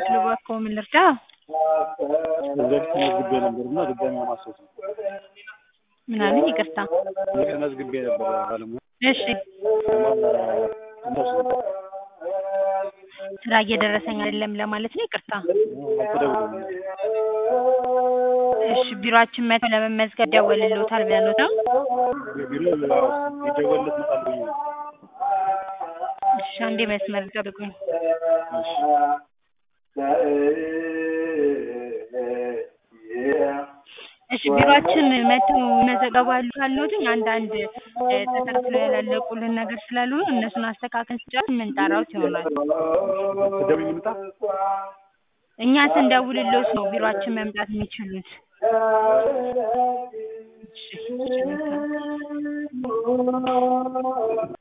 የምችለው እባክዎ ምን ልርዳ? ከዚህ በፊት ተመዝግቤ ነበር እና ድጋሚ ለማስታወስ ነው። ምን አሉኝ? ይቅርታ። ተመዝግቤ ነበር ባለሙያ እሺ እነሱ ስራ እየደረሰኝ አይደለም ለማለት ነው? ይቅርታ። አልተደወለም። እሺ ቢሮአችን መጥተው ለመመዝገብ ይደወልልዎታል ብለውት ነው? ቢሮ ይደወልለት መጣል ብዬ ነው። እሺ አንዴ መስመር ይጠብቁኝ። እሺ እሺ ቢሮአችን መጥተው ይመዘገባሉ ካልኖትኝ አንዳንድ ተከታትለው ያላለቁልን ነገር ስላሉ ነው እነሱን አስተካክለን ስንጨርስ የምንጠራዎት ይሆናል። ስደውይ ልምጣ? እኛ ስንደውልልዎት ነው ቢሮአችን መምጣት የሚችሉት። እሺ እሺ መልካም